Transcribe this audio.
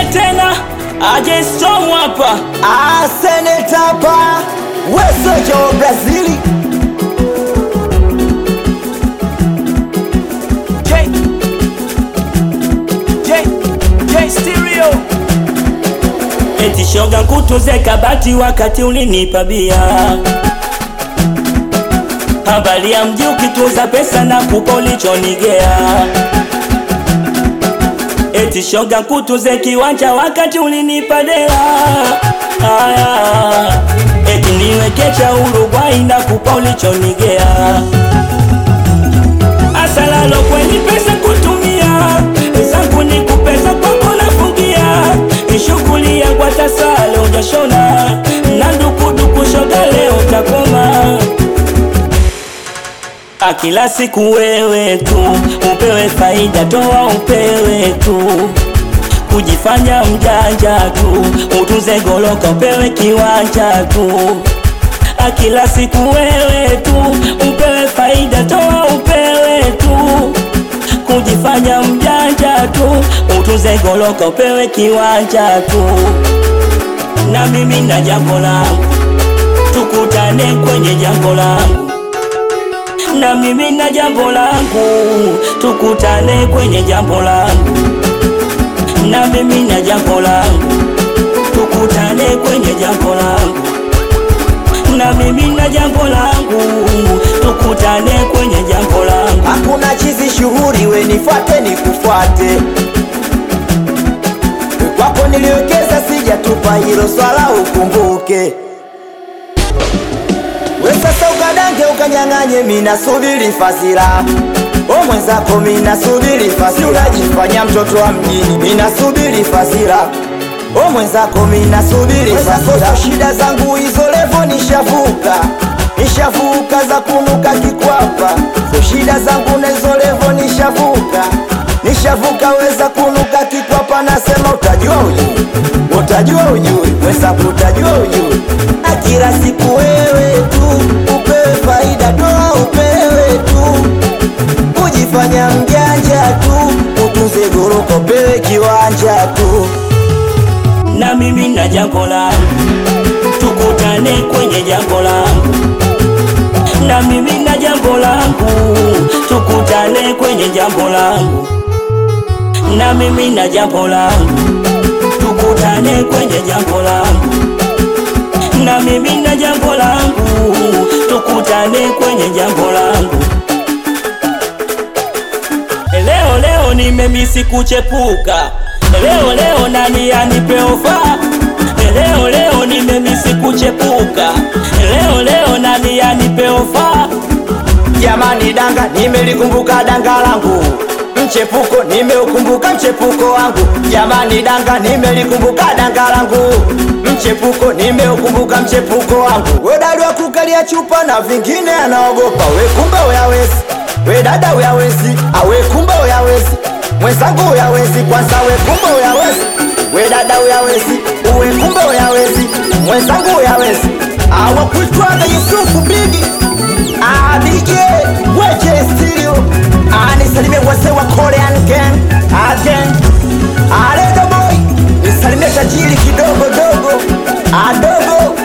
tena aje strong hapa Ah, seneta hapa wesojo wa Brazili J J J stereo eti shoga kutuze kabati wakati ulinipa bia habari ya mji ukituza pesa na kupa ulichonigea eti shoga kutuze kiwanja wakati ulinipa dela aya eti niwekecha Uruguay na kupa ulichonigea asalalo kwenye pesa kutumia zangu ni kupesa kwako nafungia shughuli ya kwatasale ujashona na ndukuduku shoga leo takoma Ah, kila siku wewe tu upewe faida toa upewe tu kujifanya mjanja tu utunze goloka upewe kiwanja tu Ah, kila siku wewe tu upewe faida toa upewe tu kujifanya mjanja tu utunze goloka upewe kiwanja tu na mimi na jambo langu tukutane kwenye jambo langu na mimi na jambo langu tukutane kwenye jambo langu na mimi na jambo langu tukutane kwenye jambo langu na mimi na jambo langu tukutane kwenye jambo langu hakuna chizi shughuri we nifuate nikufuate kwako niliwekeza sijatupa hilo swala ukumbuke we sasa ukadange ukanyang'anye minasubiri fasira o mwenzako minasubiri fasira unajifanya mtoto wa mjini minasubiri fasira o mwenzako minasubiri fasira shida zangu hizo levo nishavuka nishavuka za kunuka kikwapa so shida zangu nezo levo nishavuka nishavuka weza kunuka kikwapa nasema utajua ujui utajua ujui wenzangu utajua ujui na kila siku wewe tu upewe faida toa upewe tu kujifanya mjanja tu utunze goroka upewe kiwanja tu na mimi na jambo langu tukutane kwenye jambo langu na mimi na jambo langu tukutane kwenye jambo langu na mimi na jambo langu tukutane kwenye jambo langu na mimi na jambo langu tukutane kwenye jambo langu leo leo nimemisi kuchepuka leo leo nani anipe ofa leo leo nimemisi kuchepuka leo leo nani anipe ofa jamani danga nimelikumbuka danga langu mchepuko nimeukumbuka mchepuko wangu jamani danga nimelikumbuka danga langu mchepuko nimeukumbuka mchepuko wangu wedali wa kukalia chupa na vingine anaogopa we kumbe uyawezi we dada uyawezi awe kumbe uyawezi mwenzangu uyawezi kwanza we kumbe uyawezi we dada uyawezi uwe kumbe uyawezi mwenzangu uyawezi awakuitwaga yusufu bigi abije weje stereo anisalimie wase wa korean gang again aleda boy nisalimie tajiri kidogo dogo adogo